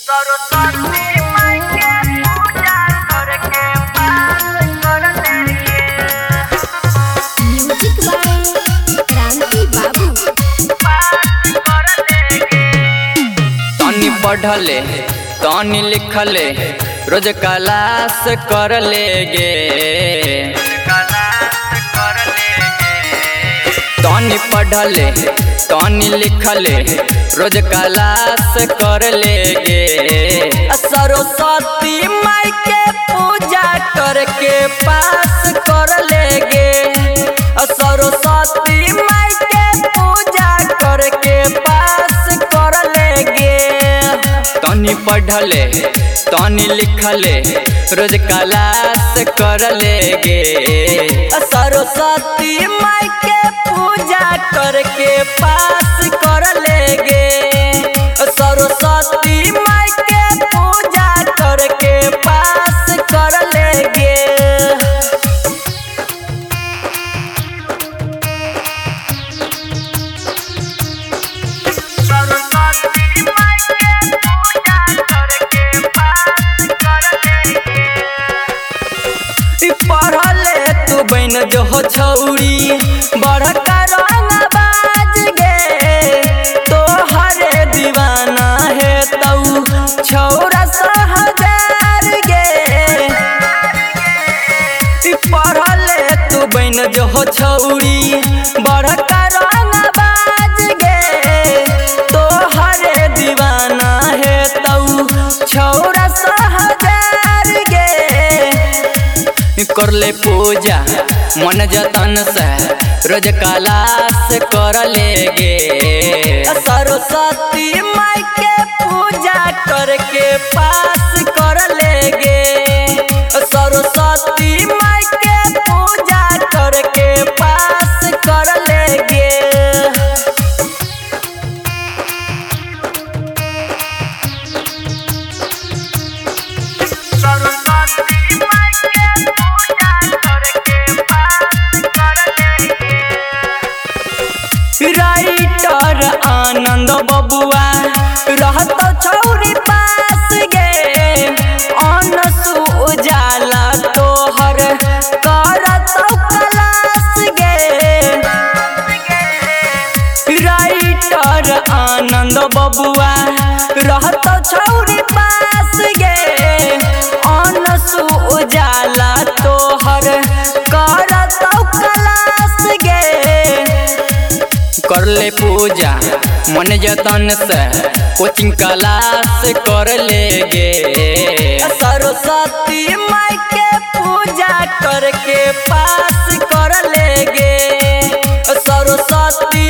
सरस्वती माई के पूजा करके पास कर लेंगे म्यूजिक बाय क्रांति बाबू पास कर लेंगे तनी पढ़ले तनी लिखले रोज क्लास कर लेगे क्लास कर लेंगे तनी पढ़ले तनी लिखले रोज क्लास कर लेगे सरस्वती माई के पूजा करके पास कर लेगे सरस्वती माई के पूजा करके पास कर लेगे तनी पढ़ले तनी लिखले रोज क्लास कर लेगे सरस्वती माई के पूजा करके पास कर लेगे सरस्वती माई के पूजा करके पास कर लेगे सरस्वती माई के पूजा करके पास कर लेंगे ई पढ़ले तू बन जो हो छौरी बड़का रंग बाज गे तो हरे दीवाना है तऊ छौरा सहजार गे ई पढ़ले तू बन जो हो छौरी बड़का रंग बाज गे तो हरे दीवाना है तऊ छौरा सहजार गे करले पूजा मन जतन से रोज क्लास कर लेगे सरस्वती माई के पूजा करके पास कर लेगे सरस्वती माई के पूजा करके पास कर लेगे सरस्वती माई के पूजा करके पास कर लेंगे राइटर आनंद बबुआ रहत छौरी पास गे अनसु उजाला तोहर करत क्लास गे राइटर आनंद बबुआ रहत छौरी पास गे अनसु उजाला तोहर करत क्लास गे करले पूजा मन जतन से कोचिंग क्लास कर लेगे सरस्वती माई के पूजा करके पास कर लेगे सरस्वती